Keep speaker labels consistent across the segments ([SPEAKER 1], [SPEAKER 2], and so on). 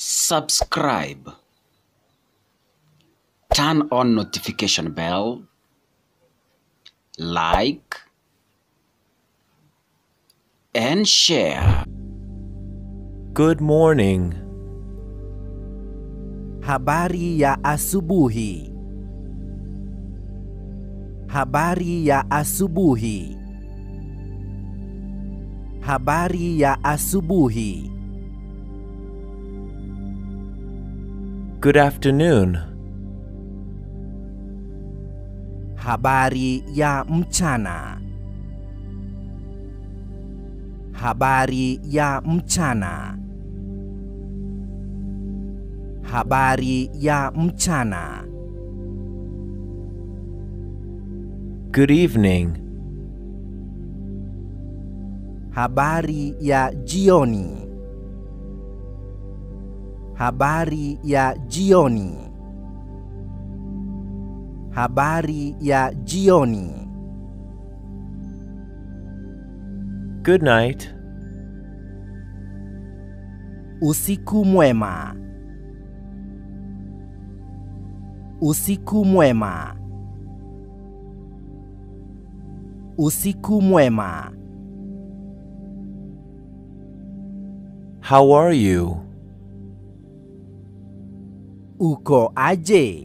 [SPEAKER 1] subscribe, turn on notification bell, like, and share.
[SPEAKER 2] Good morning.
[SPEAKER 3] Habari ya asubuhi. Habari ya asubuhi. Habari ya asubuhi.
[SPEAKER 2] Good afternoon.
[SPEAKER 3] Habari ya mchana. Habari ya mchana. Habari ya mchana.
[SPEAKER 2] Good evening.
[SPEAKER 3] Habari ya jioni. Habari ya jioni. Habari ya jioni.
[SPEAKER 2] Good night.
[SPEAKER 3] Usiku mwema. Usiku mwema. Usiku mwema.
[SPEAKER 2] How are you?
[SPEAKER 3] Uko aje?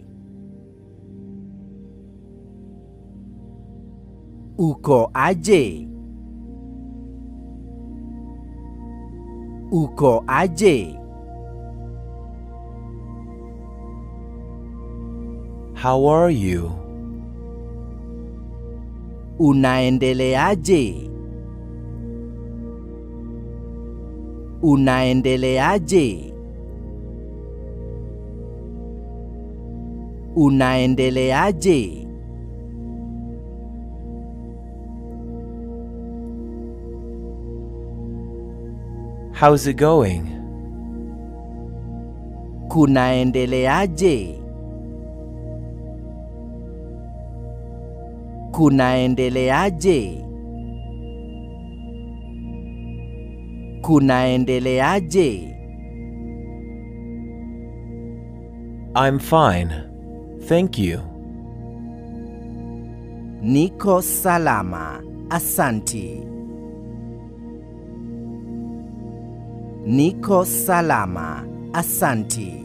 [SPEAKER 3] Uko aje? Uko aje?
[SPEAKER 2] How are you?
[SPEAKER 3] Unaendeleaje? Unaendeleaje? Unaendeleaje?
[SPEAKER 2] How's it going?
[SPEAKER 3] Kunaendeleaje? Kunaendeleaje? Kunaendeleaje?
[SPEAKER 2] I'm fine. Thank you.
[SPEAKER 3] Niko salama. Asanti. Niko salama. Asanti.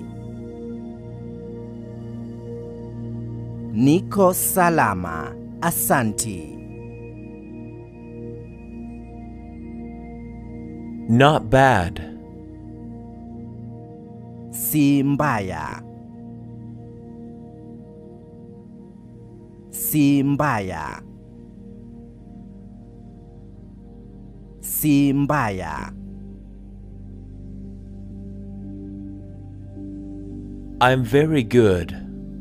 [SPEAKER 3] Niko salama. Asanti.
[SPEAKER 2] Not bad.
[SPEAKER 3] Si mbaya. Si mbaya. Si mbaya.
[SPEAKER 2] I'm very good.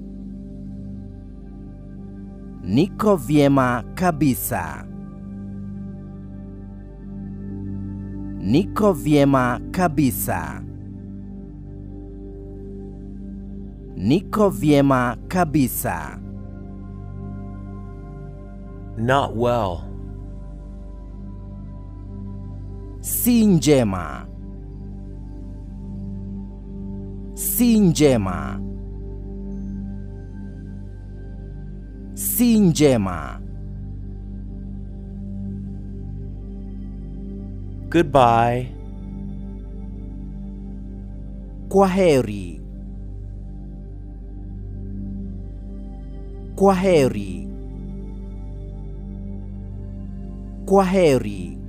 [SPEAKER 3] Niko vyema kabisa. Niko vyema kabisa. Niko vyema kabisa.
[SPEAKER 2] Not well.
[SPEAKER 3] Si njema. Si njema. Si njema.
[SPEAKER 2] Goodbye.
[SPEAKER 3] Kwa heri. Kwa heri. Kwa heri.